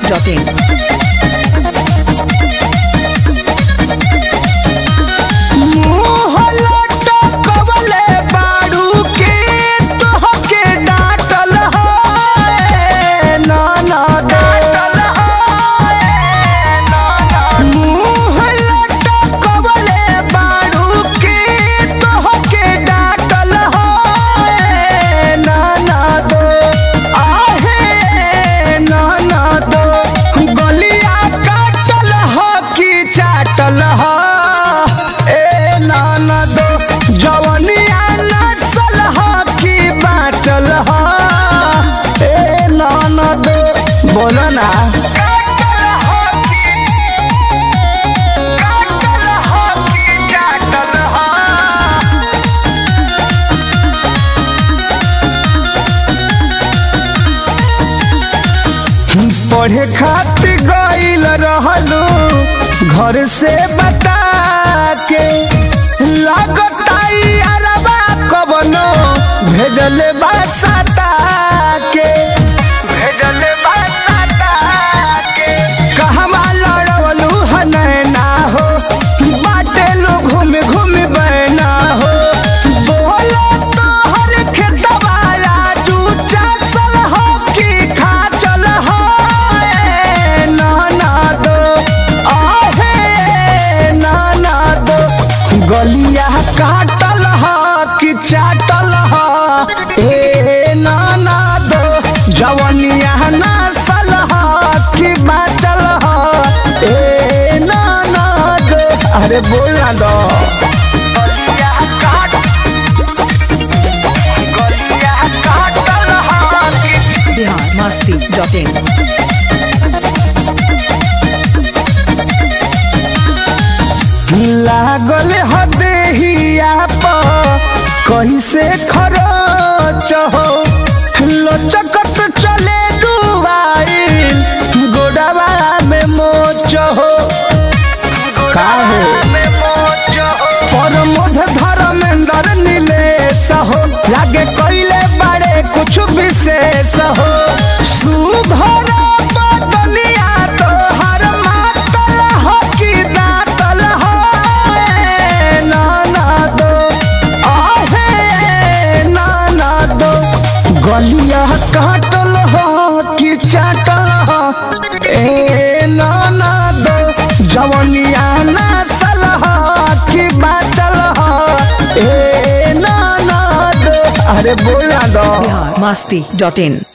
biharmasti.in मुँह लटकवले बारू के तोहके डांटल है नाना डांटल मुँह लटकवले बारू के तोहके डांटल है नाना दो आहे नाना दो गलिया काटल हो कि चाटल हो ए नाना दो जवनिया नसल हो कि बाटल हो ए नाना दो बोलो ना पढ़े खातिर गईल रहलू घर से बता के लागताई अरबा कबनो भेजले बासता के भेजले बासता के कहवा लड़वलू हनैना हो बाटे लो घूम घूम बैना हो बोलो तोहर खेतवा लाजू चासल हो कि खाचल हो ए नाना दो आहे नाना दो गलिया काटल हो कि चाटल हो ए नाना दो जवनिया नसल हो कि बाचल हो ए नाना दो अरे बोल ना दो गलिया काट गलिया काटल हो कि biharmasti.in लागल हदेहिया पर कैसे खरच हो लचकत चले डुबाइल गोडवा में मोच हो काहे परमोध धर्मेंद्र नीलेश हो लागे कैले बारे कुछ विशेष हो सुधर बदलिया तोहर मातल हो कि दातल हो ए नाना दो आहे नाना दो गलिया काटल हो कि चाटल हो ए नाना दो जवनिया नसल हो कि बाचल हो ए नाना दो अरे बोला दो biharmasti.in